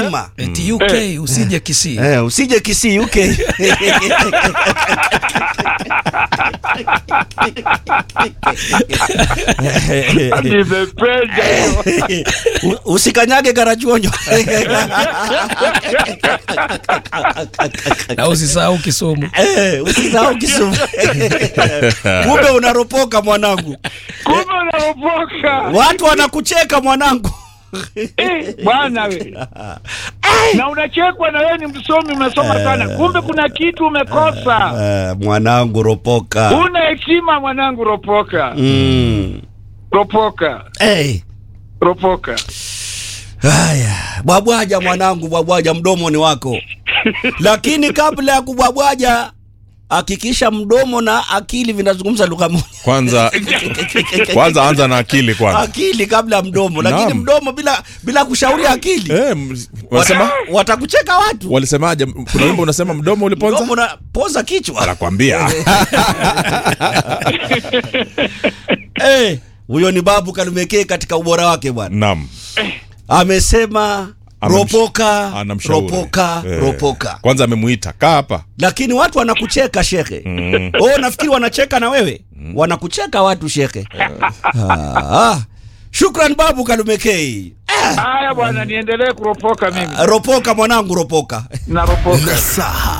heshima eti uk usije kisii eh, usije kisii UK nimependa hiyo. U- usikanyage karachuonyo na usisahau kisumu Eh, usisahau Kisumu. kumbe unaropoka mwanangu kumbe unaropoka watu wanakucheka mwanangu Eh, bwana we na unachekwa na wewe ni msomi umesoma sana kumbe kuna kitu umekosa Eh, mwanangu ropoka una hekima mwanangu ropoka mm. ropoka hey. ropoka haya bwabwaja mwanangu bwabwaja mdomo ni wako lakini kabla ya kubwabwaja hakikisha mdomo na akili vinazungumza lugha moja kwanza kwanza anza na akili kwanza akili kabla ya mdomo lakini Naam. mdomo bila bila kushauri akili eh, m- wanasema Wata- watakucheka watu walisemaje kuna wimbo unasema mdomo uliponza mdomo na poza kichwa nakwambia Eh, huyo ni babu kalumekee katika ubora wake bwana naam amesema Amemsh- ropoka anamshauri ropoka Eh, ropoka kwanza amemuita kaa hapa lakini watu wanakucheka shekhe Mm. oh, nafikiri wanacheka na wewe wanakucheka watu shekhe ah, shukran babu kalumekei haya bwana niendelee kuropoka mimi ropoka mwanangu ropoka naropoka Nasaha